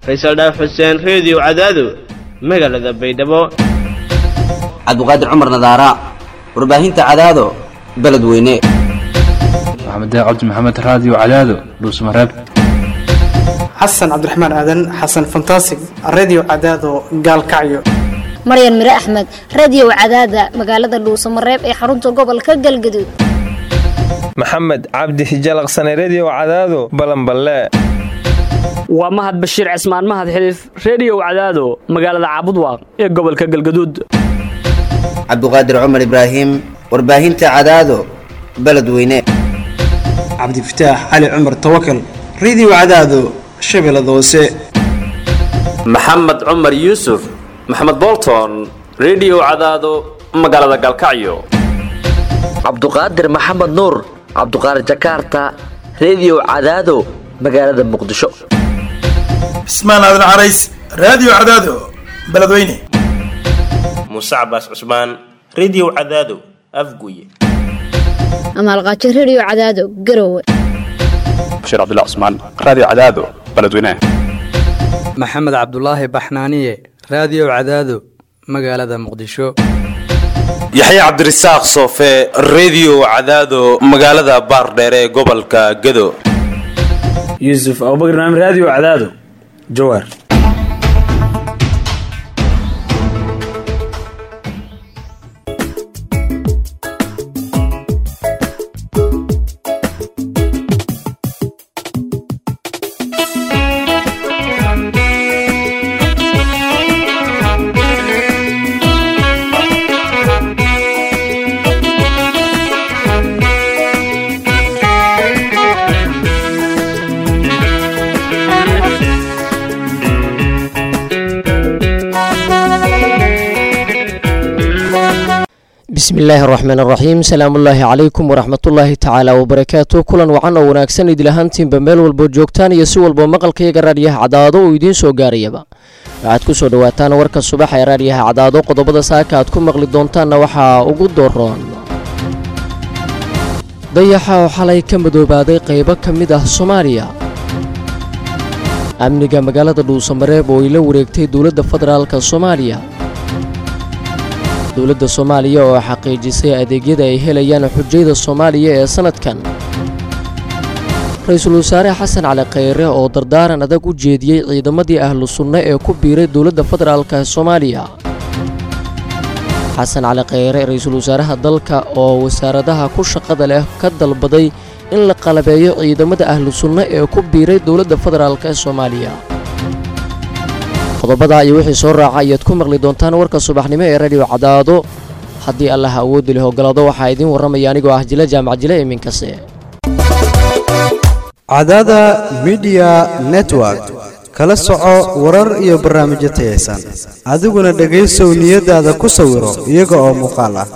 faysal dhaaf xuseen reediyo cadaado magaalada baydhabo cabdiqaadir cumar nadaara warbaahinta cadaado beledweyne maxamed cabdi maxamed raadiyo cadaado dhuusmareeb xasan cabdiraxmaan aadan xasan fantasig redio cadaado gaalkacyo maryan mire axmed radio cadaada magaalada dhuusamareeb ee xarunta gobolka galgaduud maxamed cabdi hijalaqsane redio cadaado balanballe waa mahad bashiir cismaan mahad xiliif reediyow cadaado magaalada caabudwaaq ee gobolka galgaduud cabdiqaadir cumar ibraahim warbaahinta cadaado beledweyne cabdifataax cali cumar tawakal redio cadaado shabeellada hoose maxamed cumar yuusuf maxamed bolton redio cadaado magaalada galkacyo cabduqaadir maxamed nuur cabduqaadir jakaarta redio cadaado magaalada muqdisho cismaan aadan carays raadiyo cadaado beledweyne muuse cabaas cusmaan redio cadaado afguye amaalqaajo redio cadaado garowe bashiir cabdilla cusmaan raadiyo cadaado beledweyne maxamed cabdulaahi baxnaaniye raadiyo cadaado magaalada muqdisho yaxya cabdirasaaq soofe redio cadaado magaalada baardheere ee gobolka gado yuusuf abubakr naam raadiyo cadaado jawaar bismillaahi araxmaan araxiim salaamullaahi calaykum waraxmatullaahi tacaala wabarakaatu kulan wacan oo wanaagsan idilahaantiinba meel walboo joogtaan iyo si walboo maqalkayaga raadyaha cadaado uu idiin soo gaarayaba waxaad ku soo dhowaataan warka subax ee raadyaha cadaado qodobada saaka aad ku maqli doontaanna waxaa ugu doroon dayaxa oo xalay ka madoobaaday qaybo ka mid ah soomaaliya amniga magaalada dhuusamareeb oo ay la wareegtay dowladda federaalka soomaaliya dowladda soomaaliya oo xaqiijisay adeegyada ay helayaan xujayda soomaaliya ee sannadkan ra-iisul wasaare xasan cali khayre oo dardaaran adag u jeediyey ciidamadii ahlu sunne ee ku biiray dowladda federaalka soomaaliya xasan cali khayre ra-iisul wasaaraha dalka oo wasaaradaha ku shaqada leh ka dalbaday in la qalabeeyo ciidamada ahlu sunne ee ku biiray dowladda federaalk ee soomaaliya qodobada iyo wixii soo raaca ayaad ku maqli doontaan warka subaxnimo ee radio cadaado haddii allah awoodda leh ogolaado waxaa idiin warramaya anigoo ah jile jaamac jile iminkase cadaada midiya network kala soco warar iyo barnaamijyo tayaysan adiguna dhegaysow niyadaada ku sawiro iyaga oo muuqaal ah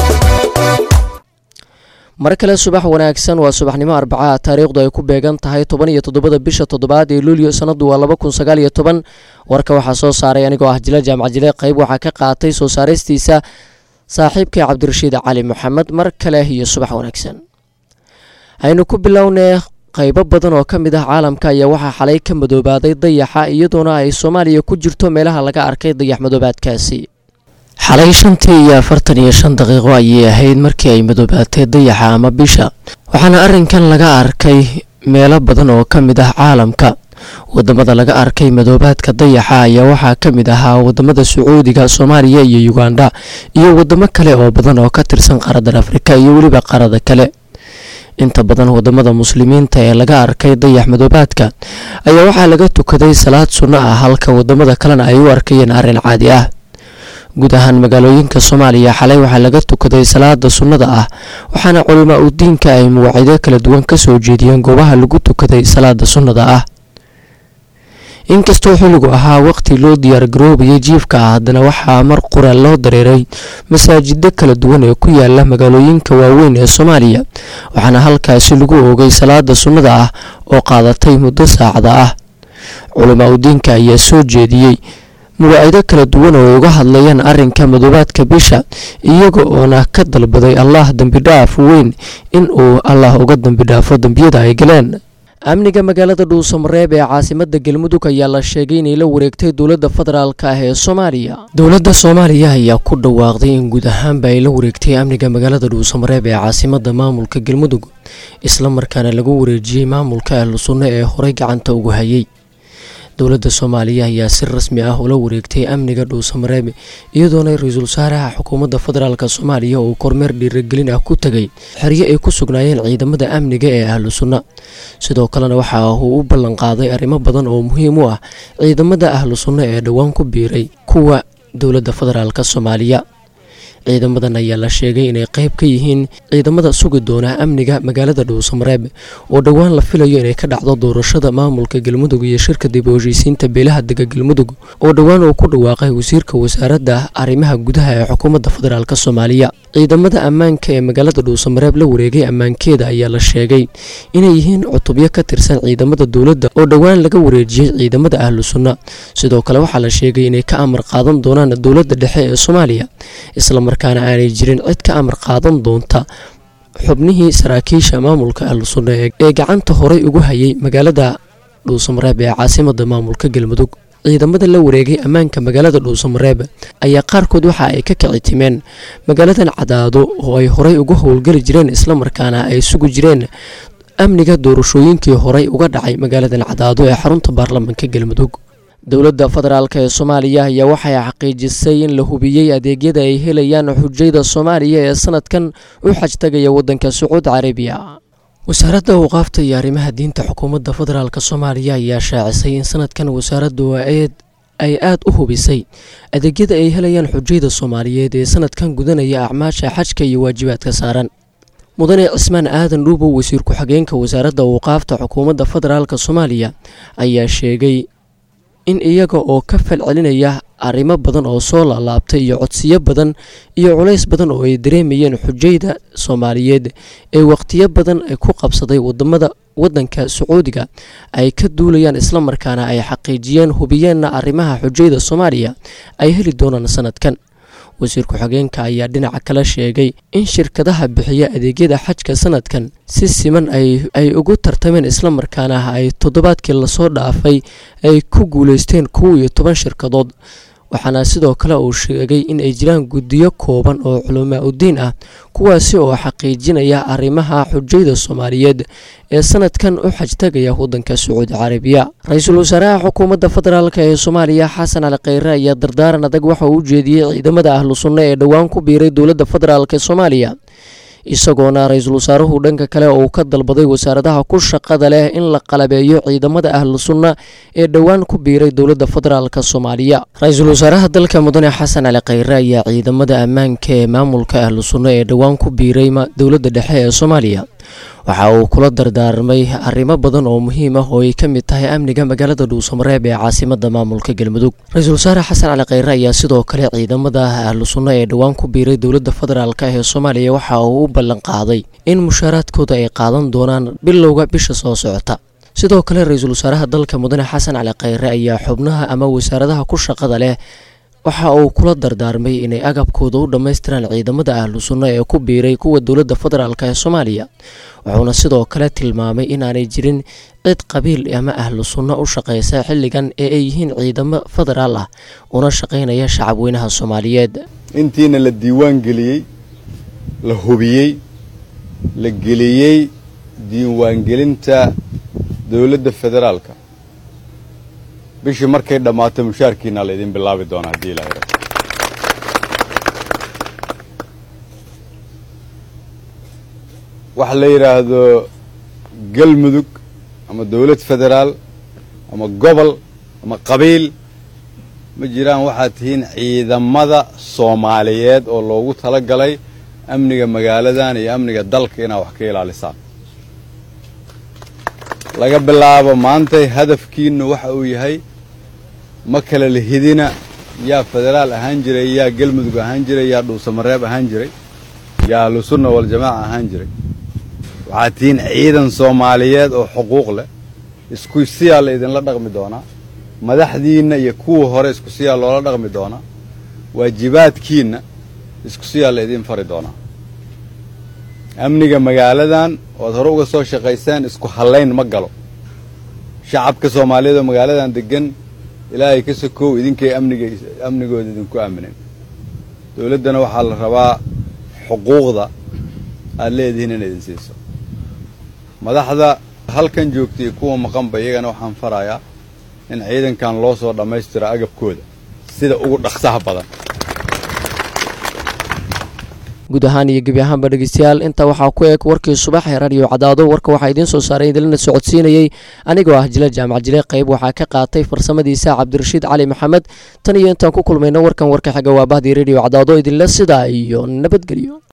mar kale subax wanaagsan waa subaxnimo arbacaha taariikhdu ay ku beegan tahay toban iyo toddobada bisha toddobaad ee luulyo sannadu waa laba kun sagaal iyo toban warka waxaa soo saaray anigoo ah jile jaamac jile qayb waxaa ka qaatay soo saaraystiisa saaxiibkay cabdirashiid cali moxamed mar kale iyo subax wanaagsan aynu ku bilownay qaybo badan oo ka mid ah caalamka ayaa waxaa xalay ka madoobaaday dayaxa iyadoona ay soomaaliya ku jirto meelaha laga arkay dayax madoobaadkaasi xalay shantii iyo afartan iyo shan daqiiqo ayay ahayd markii ay madoobaatay dayaxa ama bisha waxaana arrinkan laga arkay meelo badan oo ka mid ah caalamka wadamada laga arkay madoobaadka dayaxa ayaa waxaa ka mid ahaa wadamada sacuudiga soomaaliya iyo uganda iyo wadamo kale oo badan oo ka tirsan qaaradan afrika iyo weliba qaarada kale inta badan wadamada muslimiinta ee laga arkay dayax madoobaadka ayaa waxaa laga tukaday salaad sunno ah halka wadamada kalena ay u arkayeen arrin caadi ah guud ahaan magaalooyinka soomaaliya xalay waxaa laga tukaday salaada sunnada ah waxaana culimaa u diinka ay mawaacido kala duwan kasoo jeediyeen goobaha lagu tukaday salaada sunnada ah inkastoo xilligu ahaa waqti loo diyaargaroobayay jiifka ah haddana waxaa mar qura loo dareeray masaajido kala duwan ee ku yaala magaalooyinka waaweyn ee soomaaliya waxaana halkaasi lagu oogay salaada sunnada ah oo qaadatay muddo saacada ah culimaa u diinka ayaa soo jeediyey mawaacido kala duwan oo ay uga hadlayaan arrinka madoobaadka bisha iyaga oona ka dalbaday allah dembidhaaf weyn in uu allah uga dembidhaafo dembiyada ay galeen amniga magaalada dhuusamareeb ee caasimada galmudug ayaa la sheegay inay la wareegtay dowladda federaalk ah ee soomaaliya dowladda soomaaliya ayaa ku dhawaaqday in guud ahaanba ay la wareegtay amniga magaalada dhuusamareeb ee caasimada maamulka galmudug isla markaana lagu wareejiyey maamulka ahlu sunno ee horey gacanta ugu hayay dowladda soomaaliya ayaa si rasmi ah ula wareegtay amniga dhuusamareeb iyadoona ra-iisul wasaaraha xukuumadda federaalk soomaaliya uu kormeer dhiiragelin ah ku tegay xeryo ay ku sugnaayeen ciidamada amniga ee ahlu sunna sidoo kalena waxa uu u ballanqaaday arrimo badan oo muhiim u ah ciidamada ahlu sunna ee dhowaan ku biiray kuwa dowladda federaalk soomaaliya ciidamadan ayaa la sheegay inay qayb ka yihiin ciidamada sugi doona amniga magaalada dhuusamareeb oo dhowaan la filayo inay ka dhacdo doorashada maamulka galmudug iyo shirka dib u heshiisiinta beelaha dega galmudug oo dhowaan uu ku dhawaaqay wasiirka wasaaradda arrimaha gudaha ee xukuumadda federaalk soomaaliya ciidamada ammaanka ee magaalada dhuusamareeb la wareegay ammaankeeda ayaa la sheegay inay yihiin cutubyo ka tirsan ciidamada dowladda oo dhowaan laga wareejiyey ciidamada ahlu sunna sidoo kale waxaa la sheegay inay ka amar qaadan doonaan dowladda dhexe ee soomaaliya islamarkaana aanay jirin cid ka amar qaadan doonta xubnihii saraakiisha maamulka ahlu sunna ee gacanta horey ugu hayay magaalada dhuusamareeb ee caasimada maamulka galmudug ciidamada la wareegay ammaanka magaalada dhuusamareeb ayaa qaarkood waxa ay ka kici timeen magaaladan cadaado oo ay horey uga howlgeli jireen islamarkaana ay sugi jireen amniga doorashooyinkii horey uga dhacay magaaladan cadaado ee xarunta baarlamaanka galmudug dowladda federaalk ee soomaaliya ayaa waxay xaqiijisay in la hubiyey adeegyada ay helayaan xujayda soomaaliya ee sanadkan u xajtagaya waddanka sacuud carabiya wasaaradda awqaafta iyo arrimaha diinta xukuumadda federaalk soomaaliya ayaa shaacisay in sanadkan wasaaraddu ay aad u hubisay adeegyada ay helayaan xujayda soomaaliyeed ee sanadkan gudanaya acmaasha xajka iyo waajibaadka saaran mudane cismaan aadan dhuubow wasiir ku-xigeenka wasaaradda awqaafta xukuumadda federaalk soomaaliya ayaa sheegay in iyaga oo ka falcelinaya arrimo badan oo soo laalaabtay iyo codsiyo badan iyo culays badan oo ay dareemayeen xujayda soomaaliyeed ee wakhtiyo badan ku qabsaday wadamada waddanka sacuudiga ay ka duulayaan islamarkaana ay xaqiijiyeen hubiyeenna arrimaha xujayda soomaaliya ay heli doonaan sanadkan wasiir ku-xigeenka ayaa dhinaca kale sheegay in shirkadaha bixiya adeegyada xajka sanadkan si siman ay ugu tartameen islamarkaana ay toddobaadkii lasoo dhaafay ay ku guuleysteen kow iyo toban shirkadood waxaana sidoo kale uu sheegay in ay jiraan guddiyo kooban oo culamaa udiin ah kuwaasi oo xaqiijinaya arrimaha xujayda soomaaliyeed ee sanadkan u xajtagaya waddanka sacuudi carabiya ra-iisul wasaaraha xukuumadda federaalk ee soomaaliya xasan cali kheyre ayaa dardaaran adag waxa uu u jeediyey ciidamada ahlu sunna ee dhowaan ku biiray dowladda federaalk ee soomaaliya isagoona ra-iisul wasaaruhu dhanka kale oo uu ka dalbaday wasaaradaha ku shaqada leh in la qalabeeyo ciidamada ahlu sunna ee dhowaan ku biiray dowladda federaalk soomaaliya ra-iisul wasaaraha dalka mudane xasan cali kheyre ayaa ciidamada ammaanka ee maamulka ahlu sunna ee dhowaan ku biiray dowladda dhexe ee soomaaliya waxa uu kula dardaarmay arrimo badan oo muhiim ah oo ay ka mid tahay amniga magaalada dhuusamareeb ee caasimada maamulka galmudug ra-iisul wasaare xasan cali kheyre ayaa sidoo kale ciidamada ahlu sunna ee dhowaan ku biiray dowladda federaalk ee soomaaliya waxa uu u ballan qaaday in mushaaraadkooda ay qaadan doonaan bilowga bisha soo socota sidoo kale ra-iisul wasaaraha dalka mudane xasan cali kheyre ayaa xubnaha ama wasaaradaha ku shaqada leh waxa uu kula dardaarmay inay agabkooda u dhammaystiraan ciidamada ahlu sunna ee ku biiray kuwa dowladda federaalk ee soomaaliya wuxuuna sidoo kale tilmaamay inaanay jirin cid qabiil ama ahlu sunno u shaqaysa xilligan ee ay yihiin ciidamo federaal ah una shaqaynaya shacabweynaha soomaaliyeed intiina la diiwaan geliyey la hubiyey la geliyey diiwaangelinta dowladda federaalka bishii markay dhammaato mushaarkiina la idin bilaabi doonaa haddii ilaa yara waxa la yidhaahdo galmudug ama dowlad federaal ama gobol ama qabiil ma jiraan waxaad tihiin ciidamada soomaaliyeed oo loogu tala galay amniga magaaladan iyo amniga dalka inaad wax ka ilaalisaan laga bilaabo maantay hadafkiinu waxa uu yahay ma kala lihidina yaa federaal ahaan jiray yaa galmudug ahaan jiray yaa dhuusamareeb ahaan jiray yaa ahlusunna waljamaaca ahaan jiray waxaad tihiin ciidan soomaaliyeed oo xuquuq leh isku siyaa la idinla dhaqmi doonaa madaxdiinna iyo kuwa hore isku siyaa loola dhaqmi doonaa waajibaadkiinna isku siyaa la idin fari doonaa amniga magaaladan oad hore uga soo shaqayseen isku hallayn ma galo shacabka soomaaliyeed oo magaaladan degan ilaahay ka sokow idinkay amniga amnigooda idinku aaminen dowladdana waxaa la rabaa xuquuqda aad leedihiin in idin siiso madaxda halkan joogtay kuwa maqanba iyagana waxaan farayaa in ciidankan loo soo dhammaystiro agabkooda sida ugu dhaqsaha badan guud ahaan iyo gebi ahaanba dhegeystayaal intaa waxaa ku eg warkii subax ee radio cadaado warka waxaa idiin soo saaray idinlana socodsiinayey anigoo ah jile jaamac jile qayb waxaa ka qaatay farsamadiisa cabdirashiid cali maxamed tan iyo intaan ku kulmayno warkan warka xiga waa bahdii radio cadaado idinle sidaa iyo nabadgelyo